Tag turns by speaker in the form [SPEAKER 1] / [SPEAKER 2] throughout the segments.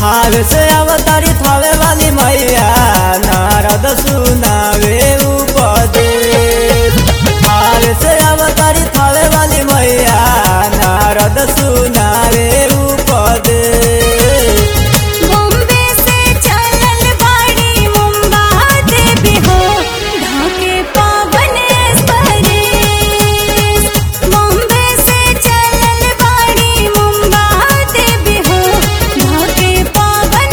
[SPEAKER 1] हाल से अवतारी थावे वाली मैया नारद सुनावे उपदेश हाल से अवतारी थावे वाली मैया नारद सुनावे उपदेश
[SPEAKER 2] बॉम्बे से चलल बाड़ी मुंबा देवी हो ढाके पावन स्परेश बॉम्बे से चलल बाड़ी मुंबा देवी हो ढाके पावन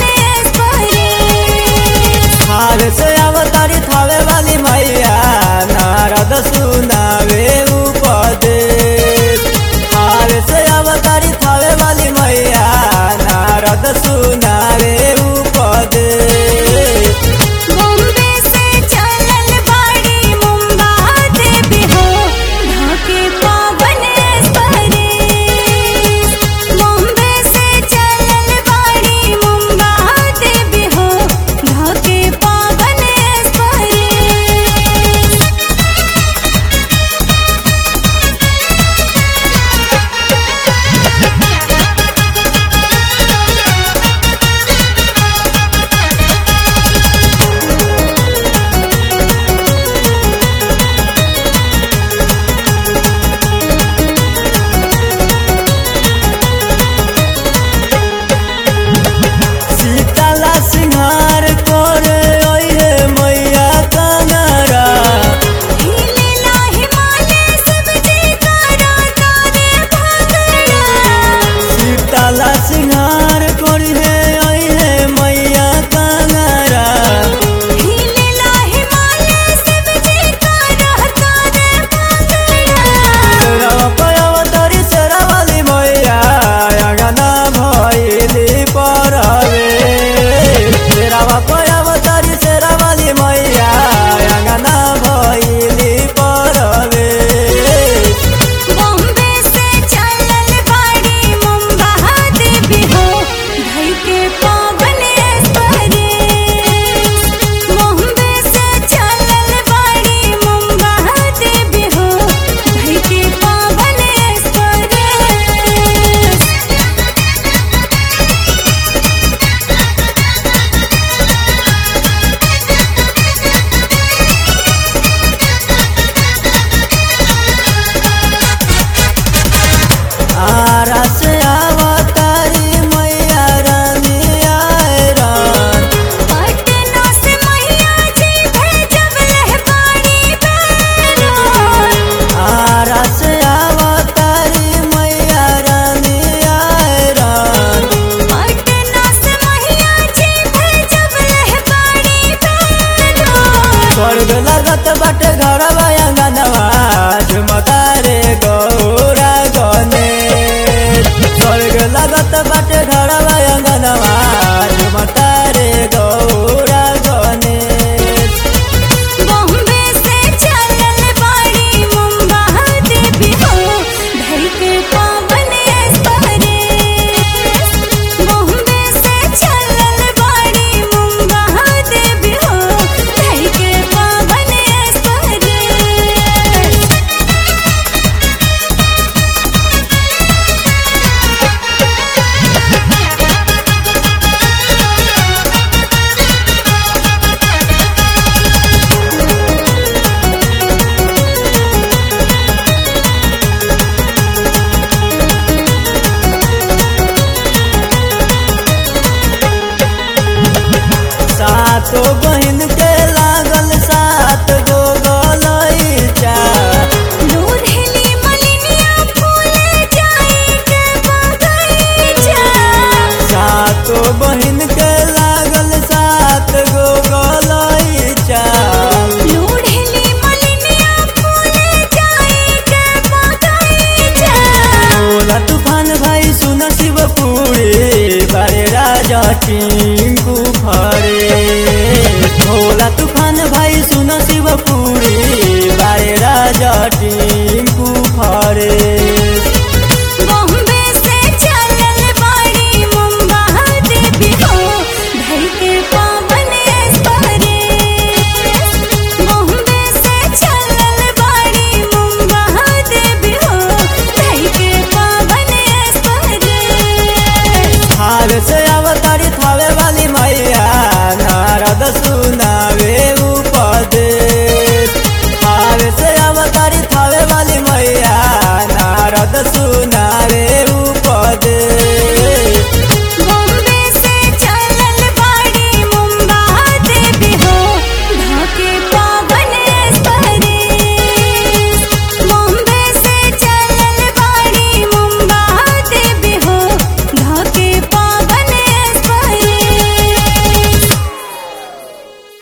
[SPEAKER 2] स्परेश
[SPEAKER 1] हाल से अवतारी थावे वाली मैया नारद सुनावे उपदेश हाल से अवतारी थावे वाली मैया नारद सुनावे उपदेश
[SPEAKER 2] बॉम्बे से चलल बाड़ी मुंबा देवी हो ढाके पावन स्परेश बॉम्बे से चलल बाड़ी मुंबा देवी हो ढाके पावन स्परेश
[SPEAKER 1] सीताला सिंहार करे ओहे मैया कनरा
[SPEAKER 2] लीला हिमालय सब जयकारा तारे भगड़ा
[SPEAKER 1] सीताला सिंहार करे ओहे मैया कनरा
[SPEAKER 2] लीला हिमालय सब जयकारा तारे भगड़ा
[SPEAKER 1] तेरा पयावतारी शेरावाली मैया अंगना भइली परवे तेरा पयावतारी शेरावाली मैया अंगना भइली परवे
[SPEAKER 2] बॉम्बे से चलल बाड़ी मुंबा देवी हो ढल के पावन स्परेश बॉम्बे से चलल बाड़ी मुंबा देवी हो ढल के पावन स्परेश
[SPEAKER 1] आरा से अवतारी मैया रानी आयरन
[SPEAKER 2] पटना से मैया जी भेजब लहबाड़ी बैरन
[SPEAKER 1] आरा से अवतारी मैया रानी आयरन
[SPEAKER 2] पटना से मैया जी भेजब लहबाड़ी बैरन
[SPEAKER 1] स्वर्ग लगत बाटे घर अंगनवा झुमता रे गौरा गने स्वर्ग लगत बाटे घर अंगनवा झुमता रे गौरा गने
[SPEAKER 2] बॉम्बे से चलल बाड़ी मुंबा देवी हो ढल के पावन स्परेश बॉम्बे से चलल बाड़ी मुंबा देवी हो ढल के पावन स्परेश
[SPEAKER 1] सातो बहिन के लागल सात गो गलैचा
[SPEAKER 2] लोढ़ेली मलिनिया फूल जाई के बगैचा
[SPEAKER 1] सातो बहिन के लागल सात गो गलैचा
[SPEAKER 2] लोढ़ेली मलिनिया फूल जाई के बगैचा
[SPEAKER 1] भोला तूफान भाई सुन शिवपुरी बारे राजा टिंकू फरे भोला तूफान भाई सुन शिवपुरी